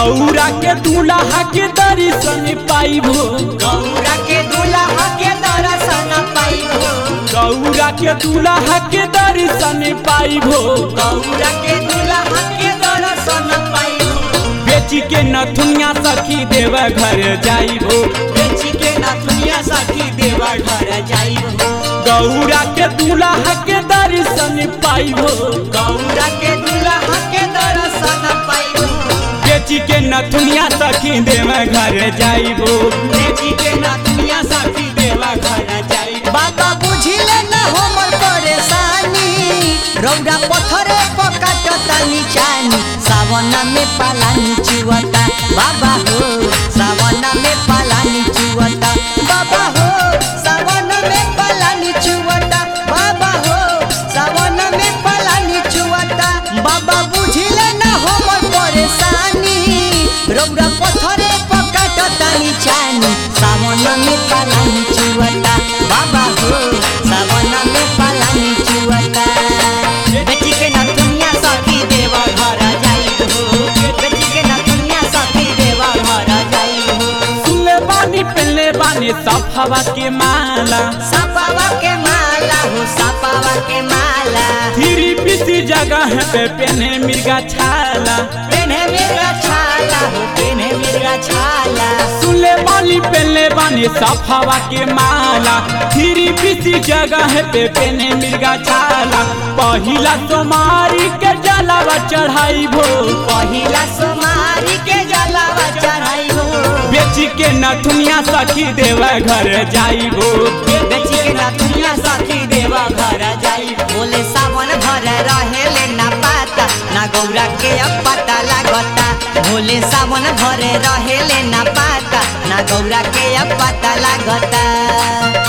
गौरा के दूल्हा के दर्शन पाइबो गौरा के दूल्हा के दर्शन पाइबो गौरा के दूल्हा के दर्शन पाइबो गौरा के दूल्हा के दर्शन पाइबो बेची के नथुनिया सखी देव घर जाइबो बेची के नथुनिया सखी देवा घर जाइबो गौरा के दूल्हा के दर्शन पाइबो गौरा के दूल्हा के दर्शन पाइबो बेची के नथुनिया सखी देव घर जाइबो बेची के नथुनिया सखी देवा घर जाइबो बाबा बुझिले न हमर परेशानी रौदा पत्थरे पकाटता निचानी सावन में पालानी चुवता बाबा हो सावन में पालानी चुवता बाबा हो सावन में पालानी चुवता बाबा हो सावन में पालानी चुवता बाबा बुझिले न हमर परेशानी रौदा पत्थरे पकाटता निचानी सावन में पालानी चुवता बाबा हो सावन में पालानी चुवता बेटी के ना दुनिया सखी देवा घर जाई हो बेटी के ना दुनिया सखी देवा घर जाई हो सुनले बानी पहले बानी सब हवा के माला सपावा के माला हो सपावा के माला धीरी पीसी जगह पे पेने मिर्गा छाला पेन्हे मिर्गा छाला हो पेन्हे मिर्गा छाला सुनले बानी पहले बानी सब हवा के माला धीरी पीसी जगह पे पेने मिर्गा छाला पहिला सोमारी के जलावा चढ़ाई भो पहिला सोमारी के जलावा चढ़ाई हो बेची के नथुनिया सखी देवा घर जाइबो बेची के ना दुनिया सखी देवा घर जाई बोले सावन भर रहे ले ना पाता ना गौरा के अब पता लागता बोले सावन भर रहे ले ना पाता ना गौरा के अब पता लागता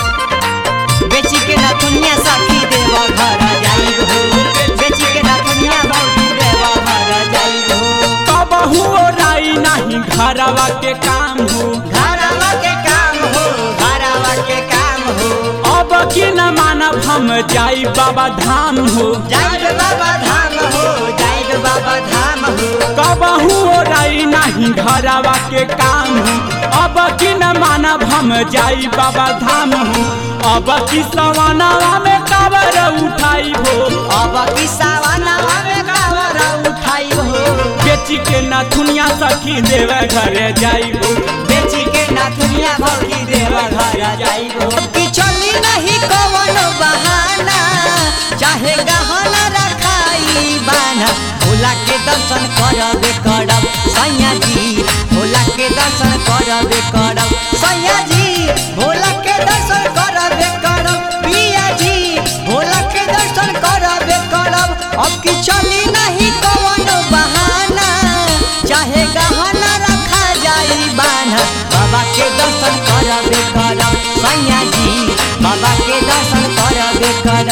बेची के ना दुनिया सखी देवा घर जाई हो बेची के ना दुनिया भौजी देवा घर जाई हो कबहू राई नहीं घरवा के काम हो घरवा के काम हो घरवा के काम हो अब की न मानब हम जाई बाबा धाम हो जाइब बाबा धाम हो जाइब बाबा धाम हो कबहू राई नहीं घरवा के काम हो अब की न मानब हम जाई बाबा धाम हो अब की सवानावा में काबर उठाई हो अब की सावनवा में कावर उठाई हो बेची के नथुनिया सखी देवे घरे जाई हो बेची के नाथुनिया भौजी देवा घर जाई हो कि चली नहीं कवन बहाना चाहे गहना रखाई बाना भोला के दर्शन करबे करब सैया जी भोला के दर्शन करबे करब सैया जी भोला के दर्शन करबे करब पिया जी भोला के दर्शन करबे करब अब की चली नहीं कवन बहाना चाहे गहना रखा जाई बाना बाबा के दर्शन करबे करब सैया जी बाबा के दर्शन करबे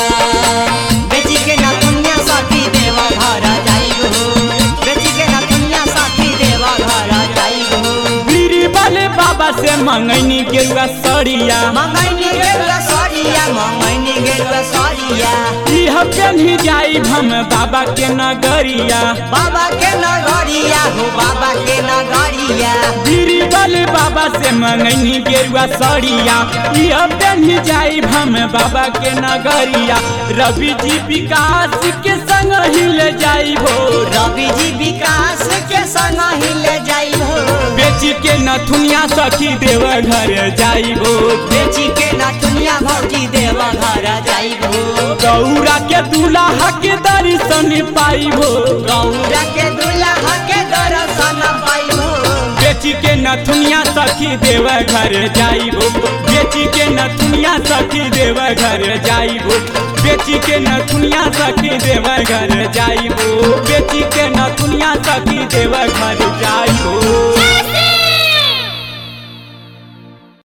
करब बेची के ना दुनिया साथी देवा घर जाई हो बेची के ना दुनिया साथी देवा घर जाई हो बीरी वाले बाबा से मंगनी गेरुआ सड़िया मंगैनी गेरुआ सरिया मंगैनी गेरुआ सरिया इह पेन्ही जाई हम बाबा के नगरिया बाबा के नगरिया हो बाबा के नगरिया बीरी वाले बाबा से मंगनी गेरुआ सड़िया इह पेन्ही जाई हम बाबा के नगरिया रवि जी विकास के संग हिल जाई हो रवि जी विकास के संग ही ले जाई हो बेची के नथुनिया सखी देव घर जाई हो बेची के ना दुनिया भौजी देवा घर जाई हो गौरा के दूल्हा के दर्शन पाई हो गौरा के दूल्हा के दर्शन पाई हो बेची के नथुनिया सखी देव घर जाइबो बेची के नथुनिया सखी देव घर जाइबो बेची के नथुनिया सखी देव घर जाइबो बेची के नथुनिया सखी देव घर जाइबो